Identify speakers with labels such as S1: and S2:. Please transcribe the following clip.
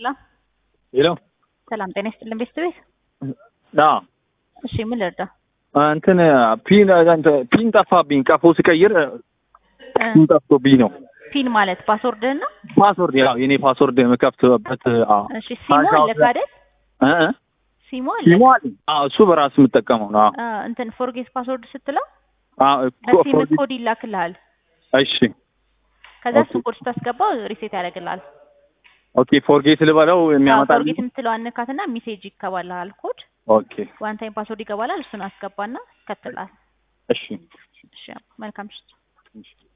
S1: ሄሎ
S2: ሄሎ
S1: ሰላም ጤና ይስጥልን ቤተሰቤት።
S2: አዎ
S1: እሺ ምን ልርዳ?
S2: እንትን ፒን እንትን ፒን ጠፋብኝ። ቀፎ ስቀይር ፒን ጠፍቶብኝ ነው።
S1: ፒን ማለት ፓስወርድህን ነው?
S2: ፓስወርድ ያው የኔ ፓስወርድ የምከፍትበት አዎ
S1: እሺ ሲሙ አለህ አይደል?
S2: እ እ
S1: ሲሙ አለ
S2: ሲሙ አለኝ። አዎ እሱ በራሱ የምጠቀመው ነው። አዎ
S1: አ፣ እንትን ፎርጌት ፓስወርድ ስትለው
S2: አዎ እኮ
S1: በሲም
S2: ፎርጌት-
S1: ኮድ ይላክልሃል።
S2: እሺ
S1: ከዛ
S2: ኦኬ።
S1: እሱን ኮድ ስታስገባው ሪሴት ያደርግልሃል።
S2: ኦኬ ፎርጌት ልበለው የሚያመጣልኝ
S1: ፎርጌት የምትለው አነካትና ሜሴጅ ይገባልሃል ኮድ
S2: ኦኬ
S1: ዋን ታይም ፓስወርድ ይገባላል። እሱን አስገባና ይከትላል።
S2: እሺ
S1: እሺ መልካም ምሽት።